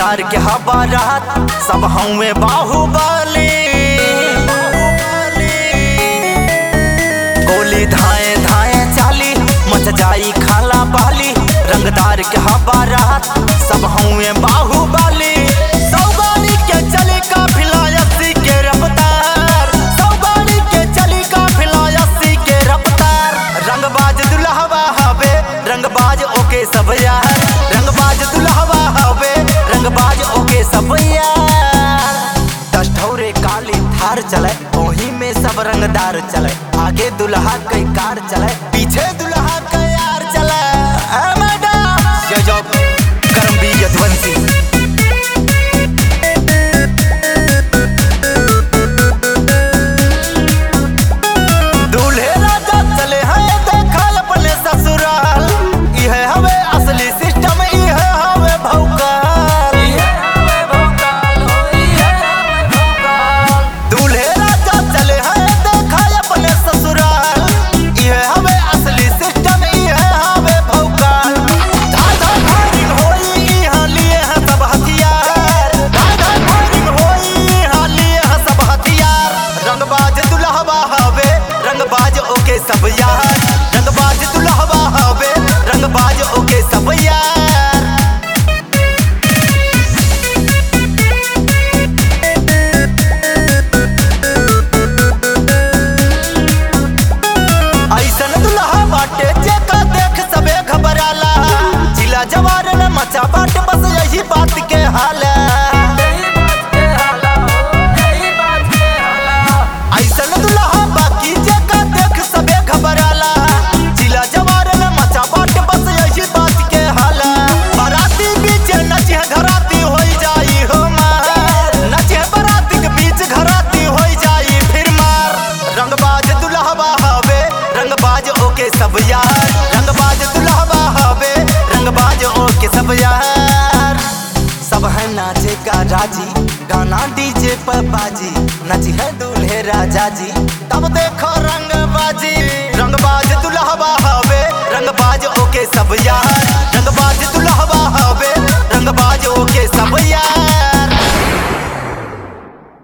रंगदार के हवा रात सब हमें बाहुबली गोली धाए धाए चाली मच जाई खाला बाली रंगदार के हवा रात सब हमें बाहुबली सौगानी के चली काफिला अस्सी के रफ्तार सौगानी के चली काफिला अस्सी के रफ्तार रंगबाज दुल्हवा हवे रंगबाज ओके सब यार रंगबाज दुल्हवा हवे रंगबाज ओके सब यार दस ठौरे काली थार चले ओही में सब रंगदार चले आगे दुल्हा कई कार चले पीछे दुल्हा का यार चले ए मैडम ये जो करमवीर यदुवंशी दूल्हे राजा चले हैं देखा अपने ससुराल इहे हवे असली सिस्टम इहे हवे भौकाल दूल्हे राजा चले हैं देखा अपने ससुराल इहे हवे असली सिस्टम इहे हवे भौकाल धार धार फायरिंग होई इहाँ लिए हैं सब हथियार धार धार फायरिंग होई इहाँ लिए हैं सब हथियार रंगबाज दुल्हवा हवे रंगबाज ओके सब यार रंगबाज दुल्हवा हवे रंगबाज ओके सब यार ऐसन दुल्हा बाटे जेका देख सबे घबराला जिला जवार में मचा बाटे बस यही बात के हाल ऐसन दुल्हा बाकी जेका देख सबे घबराला जिला जवार में मचा बाटे बस यही बात के हाल बाराती बीच नचे घराती होई जाई हो मार नचे बाराती के बीच घराती होई जाई फिर मार रंगबाज दुल्हवा हवे रंगबाज ओके सब यार रंगबाज दुल्हवा हवे रंगबाज ओके सब यार सब है नाचे का राजी गाना डीजे पर बाजी नची है दूल्हे राजा जी तब देखो रंगबाजी रंगबाज दुल्हवा हवे रंगबाज ओके सब यार रंगबाज दुल्हवा